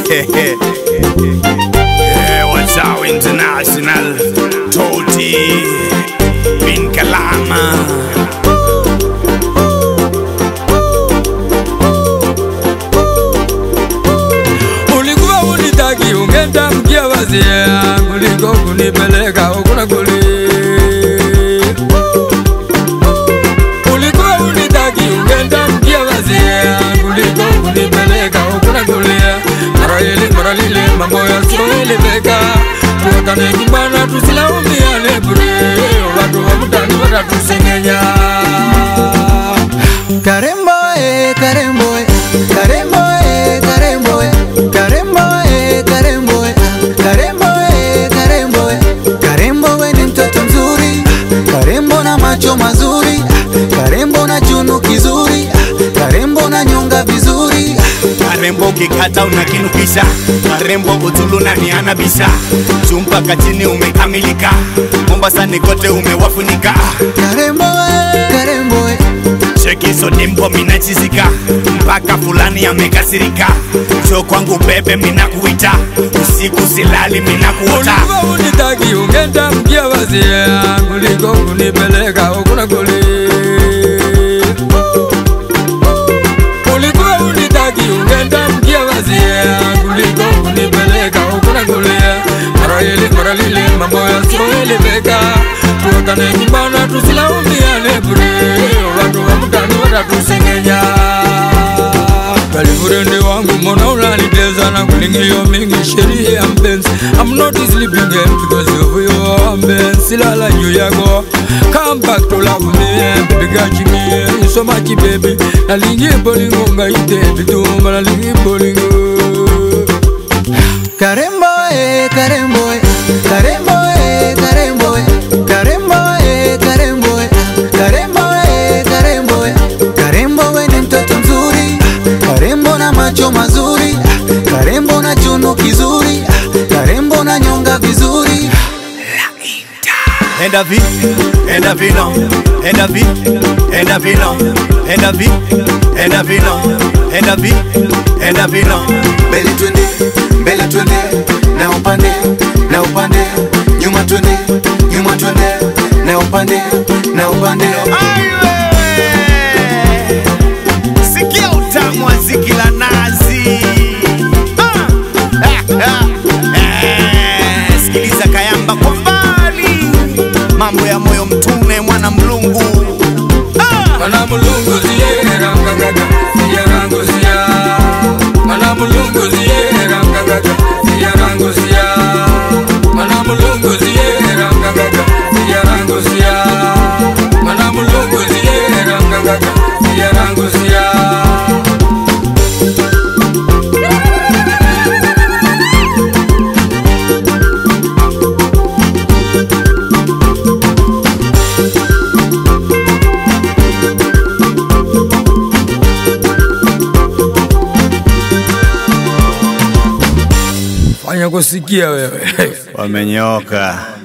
Eh, what's up, international Toti bin Kalama ulikuwa unitaki ungenda mkia wazia kuliko kunipeleka ukuna kuli ulikuwa unitaki ungenda mkia wazia kuliko kunipeleka ukuna kulia mara ile mara lile mambo yasioeleweka tuwakane nyumbana tusilaumiane bure watu wa mtani watatusengenya Karembo eh, Karembo eh, Karembo eh, Karembo eh, Karembo eh, Karembo eh, Karembo eh, Karembo eh, Karembo we ni mtoto mzuri, Karembo na macho mazuri, Karembo na chunu kizuri, Karembo na nyonga vizuri, Karembo ukikata unakinukisha, Karembo utulu na niana bisha, chumpa kachini umekamilika, Mombasani kote umewafunika, Karembo eh, Karembo eh, cheki hizo dimpo minachizika, mpaka fulani amekasirika, cho kwangu bebe minakuita, usiku silali minakuota, ulikuwa unitaki ungenda mkia wazia kuliko kunipeleka ukuna kuli ulikuwa unitaki ungenda mkia wazia kuliko kunipeleka ukuna kulia mara ile mara lile mambo yasioeleweka tuwakane nyumbana tusilaumiane bure watu wa mtani watatusengenya Kalifurende wangu mbona unaniteza na kulingio mingi sheria ya mpenzi I'm not sleeping again because of you mpenzi silala juu yako Come back to love me baby got me you so much baby Nalingi bolingo ngaite bitumba nalingi bolingo Karembo eh, Karembo eh, Karembo eh, Karembo eh, Karembo eh, Karembo eh, Karembo eh, Karembo eh, Karembo we ni mtoto mzuri, Karembo na macho mazuri, Karembo na chunu kizuri, Karembo na nyonga vizuri. enda vi, enda vino, enda vi, enda vino, enda vi, enda vino, enda vi, enda vino. Mbele twende, mbele twende, na upande, na upande, nyuma twende, nyuma twende, na upande, na upande. Aiwe! Sikia utamu wa ziki la nazi. Ah! Ah, ah. Eh, Sikiliza kayamba kwa mbali, mambo ya moyo mtume mwana mlungu. Ah! Mana mulungu ziye rangagaga ziye rangu ziya Mana mulungu ziye rangagaga ziye rangu ziya Mana mulungu ziye rangagaga ziye rangu ziya Mana mulungu ziye rangagaga ziye rangu ziya Fanya kusikia wewe Wamenyoka.